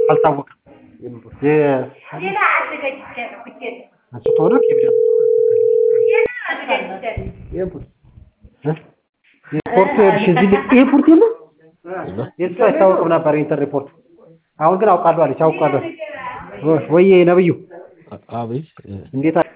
አልታወቀም። ሪፖርት ሪፖርት የለም የሱ አይታወቅም ነበር ኢንተር ሪፖርት። አሁን ግን አውቃለሁ አለች። አውቃለሁ ወይ ነብዩ አቤት እንዴት አለ?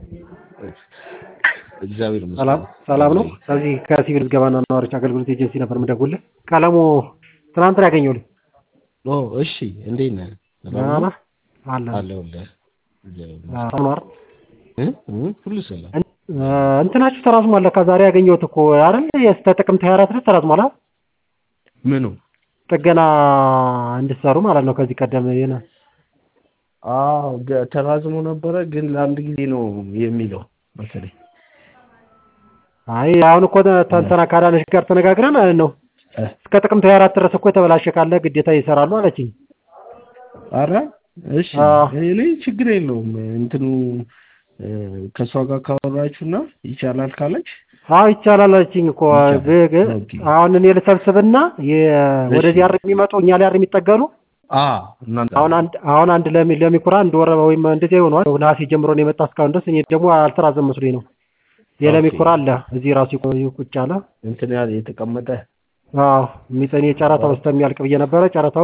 እግዚአብሔር ይመስገን። ሰላም ሰላም ነው። ከዚህ ከሲቪል ምዝገባና ነዋሪዎች አገልግሎት ኤጀንሲ ነበር የምደውልልህ። ቀለሙ ትናንት ነው ያገኘሁልህ። ኦ እሺ፣ እንዴት ነህ? ደህና ነህ? አለ አለሁልህ። እግዚአብሔር ይመስገን። ሰላም ነው አይደል? እ? እ? ሁሉ ሰላም። እንትናችሁ ተራዝሟል ለካ ዛሬ ያገኘሁት እኮ አይደል? እስከ ጥቅምት 24 ድረስ ተራዝሟል አይደል? ምኑ? ጥገና እንድትሰሩ ማለት ነው። ከዚህ ቀደም የነ አዎ ገ- ተራዝሞ ነበረ፣ ግን ለአንድ ጊዜ ነው የሚለው መሰለኝ። አይ አሁን እኮ ተንተና ካዳነሽ ጋር ተነጋግረን ማለት ነው እ? እስከ ጥቅምት 24 ድረስ እኮ የተበላሸ ካለ ግዴታ ይሰራሉ አለችኝ። አረ እሺ፣ አዎ። እኔ ችግር የለውም እንትኑ እ፣ ከእሷ ጋር ካወራችሁና ይቻላል ካለች አዎ ይቻላል አለችኝ እኮ ይቻላል። ዝግ ኦኬ። አሁን እኔ ልሰብስብና የ- ወደዚህ አር የሚመጡ እኛ ላይ አር የሚጠገኑ አ እናንተ አሁን አንድ አሁን አንድ ለሚ ለሚኩራ አንድ ወር ወይም እንደዚህ ይሆናል ነሐሴ ጀምሮ ነው የመጣ እስካሁን ድረስ እኔ ደግሞ አልተራዘም መስሎኝ ነው። የለሚኩራ አለ እዚህ ራሱ ይቆ- ቁጭ አለ። እንትን ያለ የተቀመጠ አዎ የሚጠኔ ጨረታው እስከሚያልቅ ብዬ ነበረ። ጨረታው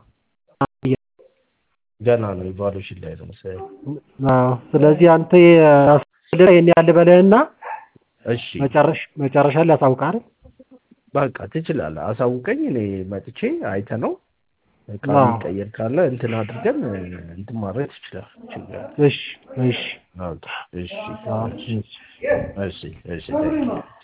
ገና ነው ኢቫሉዌሽን ላይ ነው መሰለኝ። አዎ ስለዚህ አንተ ይሄን ያህል በለህና እሺ መጨረሻ መጨረሻ ላይ አሳውቅሃል። በቃ ትችላለህ፣ አሳውቀኝ። እኔ መጥቼ አይተ ነው እቃ አዎ። የሚቀየር ካለ እንትን አድርገን እንትን ማድረግ ትችላለህ። ችግር የለም። እሺ እሺ ኦኬ፣ እሺ አዎ እሺ እሺ እሺ እሺ